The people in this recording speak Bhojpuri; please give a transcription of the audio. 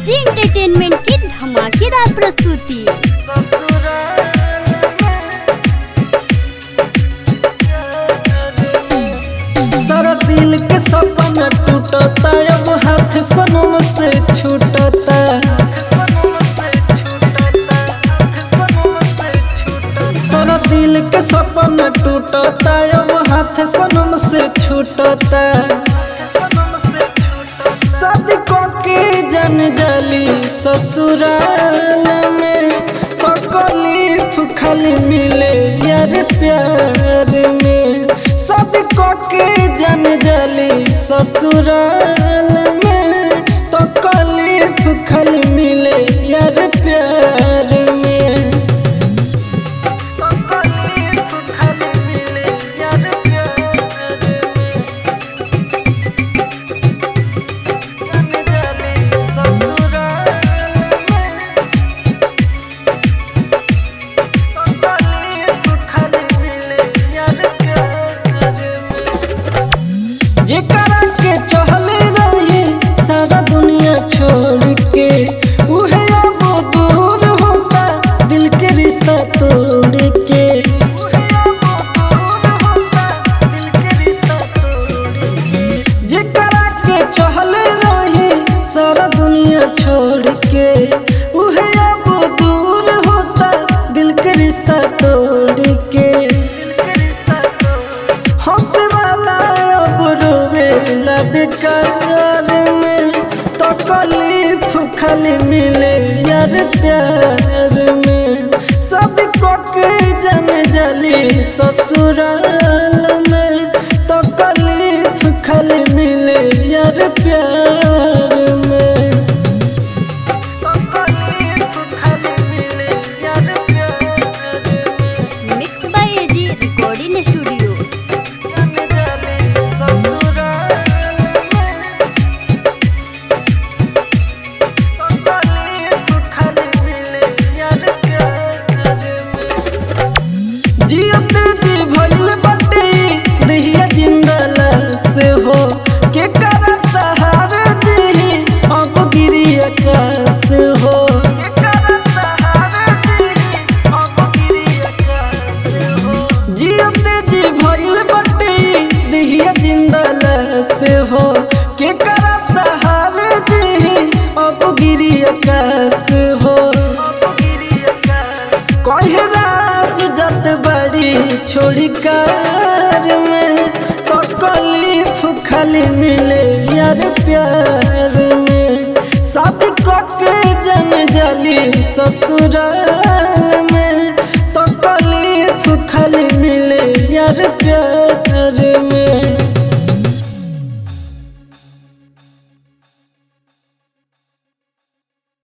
एजी एंटरटेनमेंट की धमाकेदार प्रस्तुति सारा दिल के सपना टूटता अब हाथ सनम से छूटता सारा दिल के सपना टूटता अब हाथ सनम से छूटता शादी के जन जली ससुराल में तकलीफ खाली मिले यार प्यार में शादी के जन जली ससुराल में तकलीफ खाली मिले यार प्यार में तकलीफ खाली मिले यार प्यार में जेकरा के चहले रही सारा दुनिया छोड़ के उहे अब दूर होता दिल के रिश्ता तोड़ के जेकरा के चहले रही सारा दुनिया छोड़ के उहे अब दूर होता दिल के रिश्ता तोड़ के हंसे वाला अब रोवेला बेकार में तकलीफ खाली मिले यार प्यार में सब के जन जली ससुराल में तकलीफ खाली मिले यार प्यार में तकलीफ खाली मिले यार प्यार में mix by AG recording studio जियते जी भइल बाटे दहिया जिंदला से हो के कर सहारे जी अब गिरी आकाश हो जियते जी भइल बाटे दहिया जिंदला से हो के कर सहारे जी अब गिरी आकाश हो कहे राज जत बड़ी छोड़ी कार में तकलीफ खाली मिले यार प्यार में शादी के जन जली ससुराल